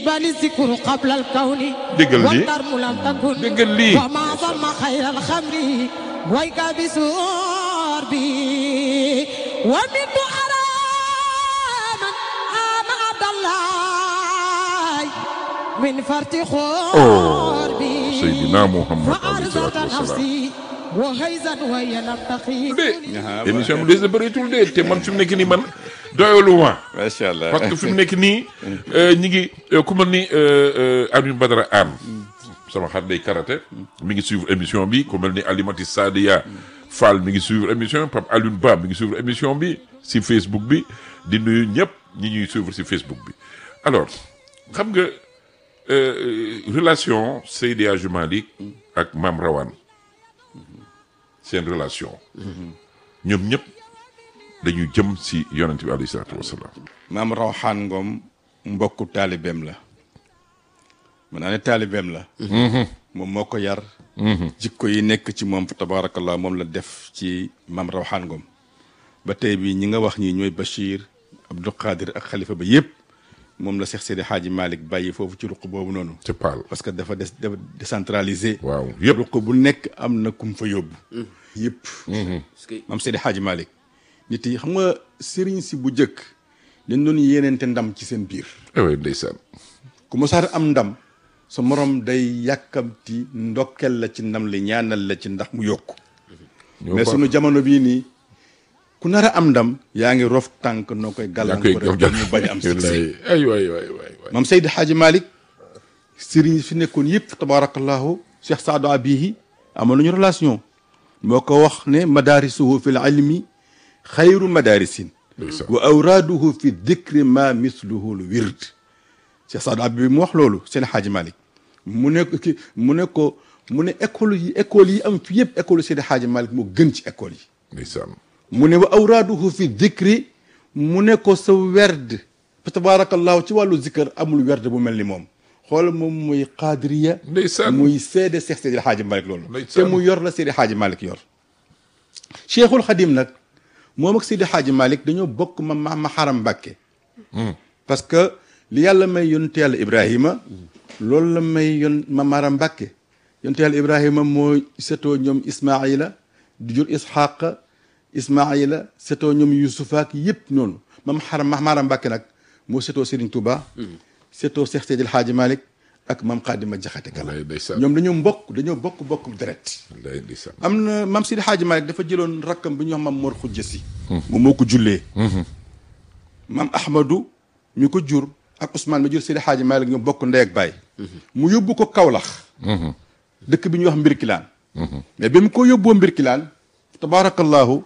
بل الذكر قبل الكون دقل دي. والدرم لم تكن دقل لي. وما ظلم خير الخمر ويك بسور بي ومن أرى من آم عبد الله من فرط خور بي سيدنا محمد عليه الصلاة فأرزت والسلام. نفسي وهيزا وهي لم تخيف de émission bi des na bëreetul de te man fi mu nekk nii man doyalu ma macha allah parce que fi mu nekk nii ñi ngi euh, ku mel ni euh, euh, Alioune Badara Anne sama xarit day karaté mi ngi suivre émission bi ku mel ni Alimati Sadia Fall mi ngi suivre émission Pape Alioune Ba mi ngi suivre émission bi si Facebook bi di nuyu ñëpp ñi ñuy suivre si Facebook bi alors xam nga euh, relation Seydi Hadji Malick ak Mame Rawane seen relation ñoom ñëpp dañu jëm si yonent bi alayhi salaatu wasalaam maam Rawxaan Ngom mbokku taalibeem la mën naa ne taalibeem la moom moo ko yar jikko yi nekk ci moom fa tabaarakallah moom la def ci maam Rawxaan Ngom ba tey bii ñi nga wax ñii ñooy Bachir Abdou Qadir ak xalifa ba yëpp moom la Cheikh Seydi Hadji Malick bàyyi foofu ci ruq boobu noonu ci Paal parce que dafa des dafa décentralisé waaw yëpp ruq bu nekk am na kum fa yóbbu yëpp maam Seydi Hadji Malick nit yi xam nga sëriñ si bu jëkk dañ doon yéeneente ndam ci seen biir ewe ndeysaan ku mosaar am ndam sa morom day yàkkamti ndokkel la ci ndam li ñaanal la ci ndax mu yokku ñoo mais baax. sunu jamono bii nii ku nar a am ndam yaa ngi rof tànk noo koy yaa koy gàllankoor jox mu bañ a am succès wallaay ay waay waay waay waay maam Seydi Hadji Malick sëriñ fi nekkoon yëpp tabarakallahu Cheikh Saadu Abihi amoon nañu relation moo ko wax ne madarisuhu fi l ilmi xayru madarisin ndeysaan wa awraaduhu fi dikri ma misluhu lu wird Cheikh Saadu Abihi mu wax loolu seen Hadji Malick mu ne ko ki mu ne ko mu ne école yi école yi am fi yëpp école Seydi Hadji Malick moo gën ci école yi ndeysaan mu ne wa awraaduhu fi dikri mu ne ko sa werd fa tabarakallahu ci wàllu zikkër amul werd bu mel ni moom xool moom muy qaadiriya Ndeysaan. muy seede Seex Seydi Hadji Malick loolu te Ndeysaan. mu yor la Seydi Hadji Malick yor Cheikhul Xadim nag moom ak Seydi Hadji Malick dañoo bokk ma ma ma xaram Mbàkke parce que li yàlla may yonent yàlla Ibrahima loolu la may yon ma maram Mbàkke yonent yàlla Ibrahima moo setoo ñoom Ismaila di jur Isxaqa Ismaila setoo ñoom Yusufa ak yëpp noonu mam xaram ma maram Mbàkke nag moo setoo Serigne Touba setoo Cheikh Seydil Hadji Malick ak mam Xaadima Jaxate Kala wallaay ndeysaan ñoom dañoo mbokk dañoo bokk bokk deret wallaay ndeysaan am na mam Seydi Hadji Malick dafa jëloon rakkam bi ñu wax mam Mor Xujja Si moom moo ko jullee mam Ahmadou mi ko jur ak Ousmane mi jur Seydi Hadji Malick ñoo bokk ndey ak baay mu yóbbu ko Kaolack dëkk bi ñuy wax Mbirkilaan mais bi mu ko yóbboo Mbirkilaan tabaarakallahu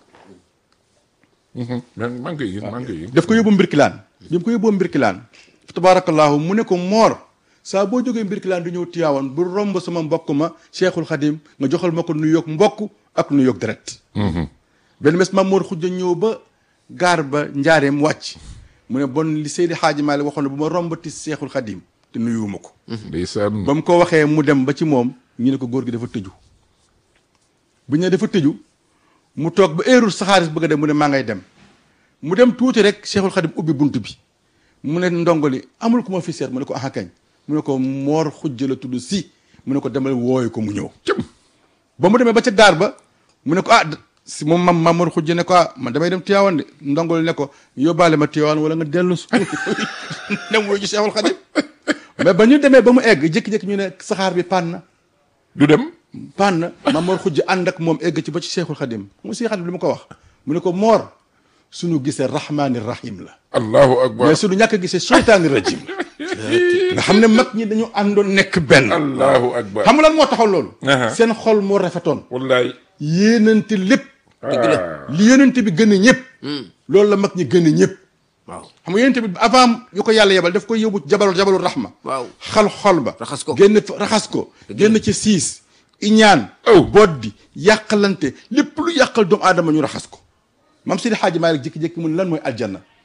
man maa ngi koy gis maa ngi koy gis daf ko yóbbu Mbirkilaan bi mu ko yóbboo Mbirkilaan tabaarakallahu mu ne ko moor saa boo jógee Mbirkilaan du ñëw Tiwaawan bu romb sama mbokk ma Cheikhul Khadim nga joxal ma ko nu yoog mbokk ak nu yoog deret benn bés Maam Mor Xujja ñëw ba gaar ba njaareem wàcc mu ne bon li Seydi Hadji Malick waxoon ne bu ma rombati Cheikhul Khadim te nuyuwuma ko ndeysaan ba mu ko waxee mu dem ba ci moom ñu ne ko góor gi dafa tëju bu ñu ne dafa tëju mu toog ba heure saxaaris bëgg a dem mu ne maa ngay dem mu dem tuuti rek Cheikhul Khadim ubbi bunt bi mu ne ndongoli amul ku ma fi seet mu ne ko aha kañ mu ne ko moor xujja la tudd si mu ne ko demal wooyu ko mu ñëw cëm ba mu demee ba ca gaar ba mu ne ko ah si moom mam Mamadou Xujja ne ko ah man damay dem Tiwaawan de ndongol ne ko yóbbaale ma Tiwaawan wala nga dellu su dem wuyu ci Cheikhul Khadim mais ba ñu demee ba mu egg jékki-jékki ñu ne saxaar bi pann na du dem pann na Mamadou Xujja ànd ak moom egg ci ba ci Cheikhul Khadim mu si Khadim li mu ko wax mu ne ko moor suñu gisee rahmaani rahim la allahu akbar mais suñu ñàkk a gisee seytaani rajim nga xam ne mag ñi dañu àndoon nekk benn allahu akbar xam nga lan moo taxaw loolu Aha. seen xol moo rafetoon wallaay yéenante lépp dëgg la li yonente bi gën a ñëpp loolu la mag ñi gën a ñëpp waaw xam nga yonente bi avant yu ko yàlla yebal daf koy yóbbu jabalu jabalu rahma waaw xal xol ba Raxas ko. génn fa- raxas ko génn ci siis iñaan Oh. boddi yàqalante lépp lu yàqal doomu aadama ñu raxas ko mam Seydi Hadji Malick jékki-jékki mu ne lan mooy aljanna